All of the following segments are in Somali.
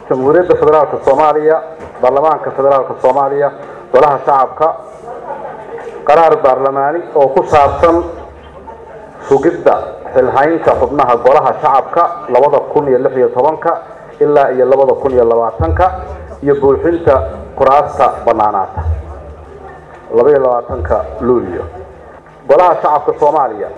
jamhuuriyadda federaalka soomaaliya baarlamaanka federaalka soomaaliya golaha shacabka qaraar baarlamaani oo ku saabsan sugidda xilhaynta xubnaha golaha shacabka labada kun iyo lix iyo tobanka ilaa iyo labada kun iyo labaatanka iyo buuxinta kuraasta bannaanaata labaiyo labaatanka luulyo golaha shacabka soomaaliya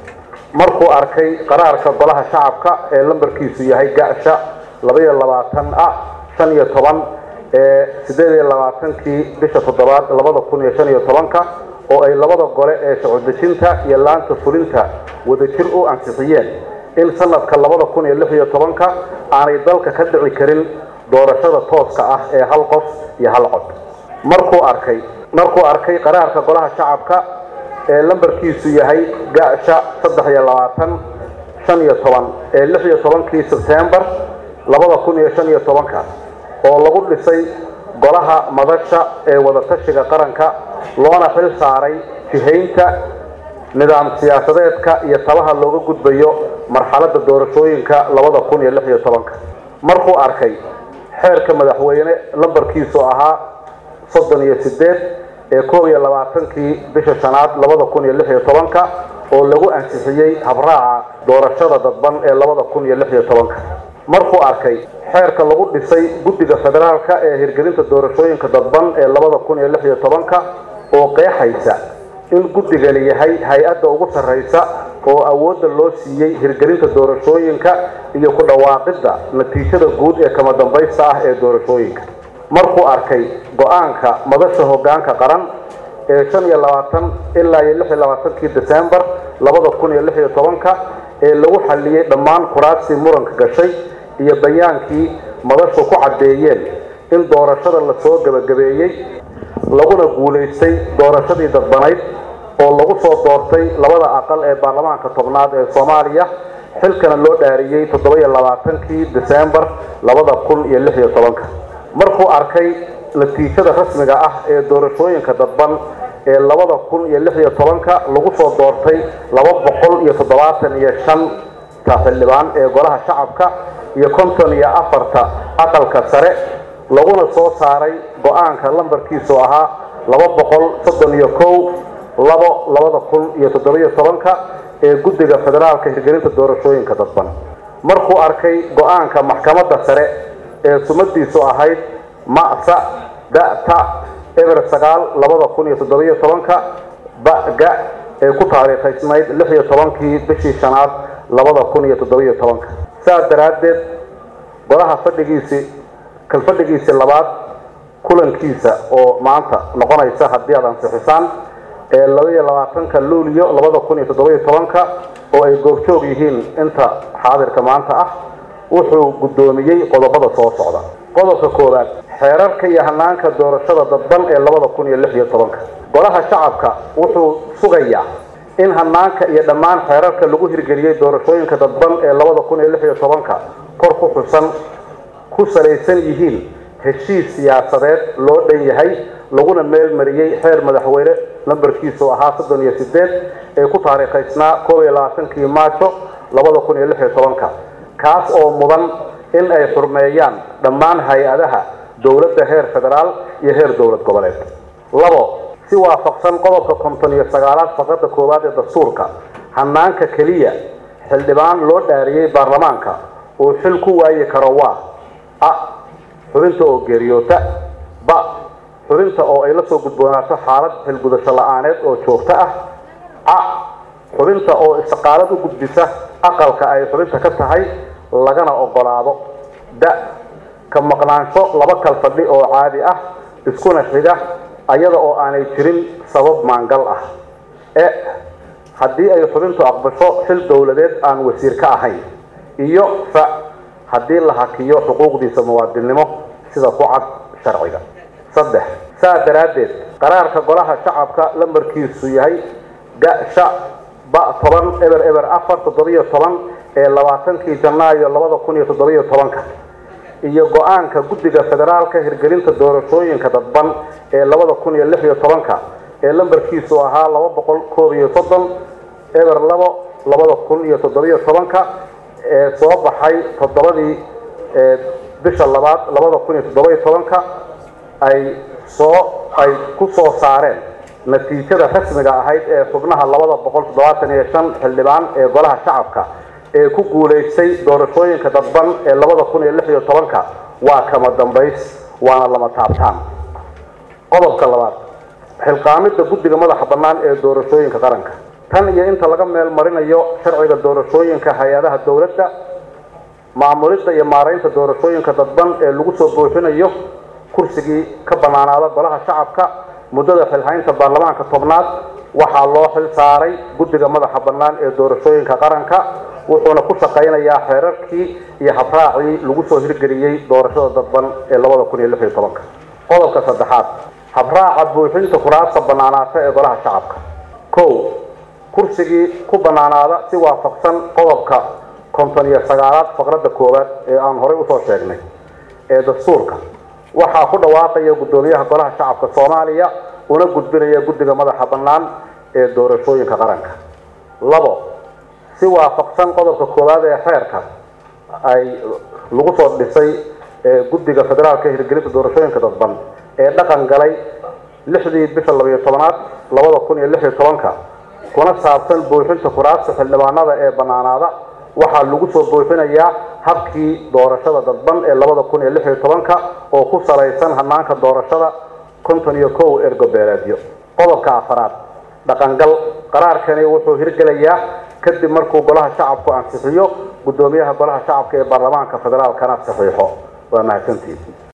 markuu arkay qaraarka golaha shacabka ee lambarkiisu yahay gasha labaiyo labaatan ah shan iyo toban ee siddeed iyo labaatankii bisha toddobaad labada kun iyo shan iyo tobanka oo ay labada gole ee socodejinta iyo laanta fulinta wadajir u ansixiyeen in sanadka labada kun iyo lix iyo tobanka aanay dalka ka dhici karin doorashada tooska ah ee hal qof iyo hal cod markuu arkay markuu arkay qaraarka golaha shacabka ee lambarkiisu yahay gasha saddex iyo labaatan shan iyo toban ee lix iyo tobankii sebtembar labada kun iyo shan iyo tobanka oo lagu dhisay golaha madasha ee wadatashiga qaranka loona xil saaray jihaynta nidaam siyaasadeedka iyo tabaha looga gudbayo marxaladda doorashooyinka labada kun iyo lix iyo tobanka markuu arkay xeerka madaxweyne lambarkiisu ahaa soddon iyo siddeed ee koob iyo labaatankii bisha shanaad labada kun iyo lix iyo tobanka oo lagu ansixiyey habraaca doorashada dadban ee labada kun iyo lix iyo tobanka markuu arkay xeerka lagu dhisay guddiga federaalka ee hirgelinta doorashooyinka dadban ee labada kun iyo lix iyo tobanka oo qeexaysa in guddigani yahay hay-adda ugu sarraysa oo awoodda loo siiyey hirgelinta doorashooyinka iyo ku dhawaaqidda natiijada guud ee kama dambaysta ah ee doorashooyinka markuu arkay go-aanka madasha hoggaanka qaran ee shan iyo labaatan ilaa iyo lix iyo labaatankii desembar labada kun iyo lix iyo tobanka ee lagu xalliyey dhammaan kuraastii muranka gashay iyo bayaankii madashu ku caddeeyeen in doorashada lasoo gebagabeeyey laguna guulaystay doorashadii dadbanayd oo lagu soo doortay labada aqal ee baarlamaanka tobnaad ee soomaaliya xilkana loo dhaariyey toddoba-iyo labaatankii desembar labada kun iyo lix iyo tobanka markuu arkay natiijada rasmiga ah ee doorashooyinka dadban ee labada kun iyo lix iyo tobanka lagu soo doortay laba boqol iyo toddobaatan iyo shanta xildhibaan ee golaha shacabka iyo konton iyo afarta aqalka sare laguna soo saaray go-aanka lambarkiisu ahaa laba boqol soddon iyo kow labo labada kun iyo toddobiyo tobanka ee guddiga federaalka hirgelinta doorashooyinka dadban markuu arkay go-aanka maxkamadda sare ee sumadiisu ahayd ma'sa da'ta eber sagaal labada kun iyo toddobiyo tobanka ba-ga ee ku taariikhaysnayd lix iyo tobankii bishii shanaad labada kun iyo toddobiyo tobanka saas daraaddeed golaha fadhigiisii kalfadhigiisii labaad kulankiisa oo maanta noqonaysa haddii aad ansixisaan ee laba iyo labaatanka luuliyo labada kun iyo toddobiyo tobanka oo ay goobjoog yihiin inta xaadirka maanta ah wuxuu guddoomiyey qodobada soo socda qodobka koowaad xeerarka iyo hanaanka doorashada dadban ee labada kun iyo lix iyo tobanka golaha shacabka wuxuu sugayaa in hanaanka iyo dhammaan xeerarka lagu hirgeliyey doorashooyinka dadban ee labada kun iyo lix iyo tobanka kor ku xusan ku salaysan yihiin heshiis siyaasadeed loo dhan yahay laguna meel mariyey xeer madaxweyne lambarkiisu ahaa soddon iyo sideed ee ku taariikhaysnaa koob iyo labaatankii maajo labada kun iyo lix iyo tobanka kaas oo mudan in ay xurmeeyaan dhammaan hay-adaha dowladda heer federaal iyo heer dowlad goboleed labo si waafaqsan qodobka konton iyo sagaalaad faqradda koowaad ee dastuurka hanaanka keliya xildhibaan loo dhaariyey baarlamaanka uu xil ku waayi karo waa a xubinta oo geeriyoota ba xubinta oo ay la soo gudboonaato xaalad xilgudasho la-aaneed oo joogto ah ca xubinta oo istiqaalad u gudbisa aqalka ay xubinta ka tahay lagana ogolaado da ka maqnaansho laba kal fadhi oo caadi ah iskuna xiga ayada oo aanay jirin sabab maangal ah e haddii ay xubintu aqbasho xil dowladeed aan wasiir ka ahayn iyo fa haddii la hakiyo xuquuqdiisa muwaadinnimo sida ku cad sharciga saddex saa daraaddeed qaraarka golaha shacabka lambarkiisu yahay gasha ba toban eber eber afar toddobiyo toban ee labaatankii janaayo labada kun iyo toddobiyo tobanka iyo go-aanka guddiga federaalka hirgelinta doorashooyinka dadban ee labada kun iyo lix iyo tobanka ee lambarkiisu ahaa laba boqol koob iyo soddon eber labo labada kun iyo toddobiyo tobanka ee soo baxay toddobadii bisha labaad labada kun iyo toddoba iyo tobanka ay soo ay ku soo saareen natiijada rasmiga ahayd ee xubnaha labada boqol toddobaatan iyo shan xildhibaan ee golaha shacabka ee ku guulaystay doorashooyinka dadban ee labada kun iyo lix iyo tobanka waa kama dambays waana lama taabtaan qodobka labaad xilqaamidda guddiga madaxa bannaan ee doorashooyinka qaranka tan iyo inta laga meel marinayo sharciga doorashooyinka hay-adaha dowladda maamulidda iyo maaraynta doorashooyinka dadban ee lagu soo buuxinayo kursigii ka bannaanaada golaha shacabka muddada xilhaynta baarlamaanka tobnaad waxaa loo xil saaray guddiga madaxa bannaan ee doorashooyinka qaranka wuxuuna ku shaqaynayaa xeerarkii iyo habraacii lagu soo hirgeliyey doorashada dadban ee labada kun iyo lix iyo tobanka qodobka saddexaad habraaca buuxinta kuraasta bannaanaata ee golaha shacabka kow kursigii ku bannaanaada si waafaqsan qodobka konton iyo sagaalaad faqradda koowaad ee aan horay usoo sheegnay ee dastuurka waxaa ku dhawaaqaya guddoomiyaha golaha shacabka soomaaliya una gudbinaya guddiga madaxa bannaan ee doorashooyinka qaranka labo si waafaqsan qodobka koowaad ee xeerka ay lagu soo dhisay ee guddiga federaalka hirgelinta doorashooyinka dadban ee dhaqan galay lixdii bisha labayo tobanaad labada kun iyo lix iyo tobanka kuna saabsan buuxinta kuraasta xildhibaanada ee bannaanaada waxaa lagu soo buuxinayaa habkii doorashada dadban ee labada kun iyo lix iyo tobanka oo ku salaysan hanaanka doorashada konton iyo kow ergobeeleedyo qodobka afaraad dhaqangal qaraarkani wuxuu hirgelayaa kadib markuu golaha shacabku ansixiyo guddoomiyaha golaha shacabka ee baarlamaanka federaalkana saxiixo waa mahadsantihiin